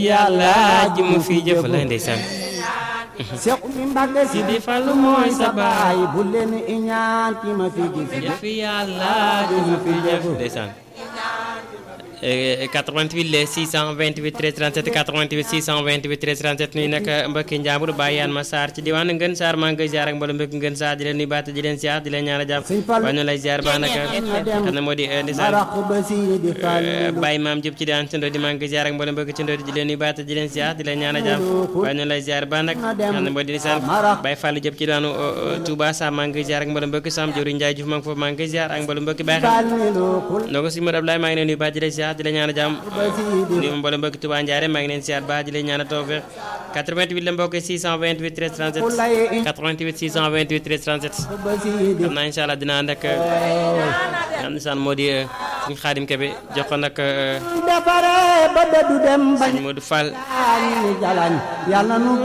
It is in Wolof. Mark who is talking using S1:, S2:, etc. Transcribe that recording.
S1: yàlla ji mu fi jëf la ndeysaan
S2: Seex mi Mbàkke si
S1: di Fallu mooy sa baay
S2: bu leen iñaan ki ma fi gis
S1: jëf yàlla ji mu fi jëf ndeysaan 88 le 628 13 37 88 628 13 37 nuyu nag mbokki njàmbur bàyyi yaan ma Sarr ci diwaanu Ngën Sarr maa ngi koy ziar ak mbooloo mbokki Ngën Sarr di leen nuyu baat di leen ziar di leen ñaanal jàmm waaye ñu lay ziar baax nag xam ne moo di ndeysaan
S2: marax ba si di Fallu
S1: Baye maam Diop ci daan Tindodi maa ngi koy ziar ak mbooloo mbokki Tindodi di leen nuyu baat di leen ziar di leen ñaanal jàmm waaye ñu lay ziar baax nag xam ne moo di ndeysaan Baye Fallou Diop ci daanu Touba Sam maa ngi koy ziar ak mbooloo mbokki Sam Diori Ndiaye Diouf maa ngi foofu maa ngi koy ziar ak mbooloo mbokki Baye xam noo ko si Modou Abdoulaye maa ngi leen nuyu baat di leen ziar di leen ñaanal jàmm ni ma mboolem mbokki Touba Ndiaré maa ngi leen siyaar baax di leen ñaanal tawfeex 88 la mbokk 628 13 37 88 628 13 37 xam naa incha allah dinaa ànd ak am nisaan moo di suñu xaadim kebe jox ko nag
S2: defare ba du dem bañ
S1: sëñ Modou Fall
S2: ni jalañ yàlla nu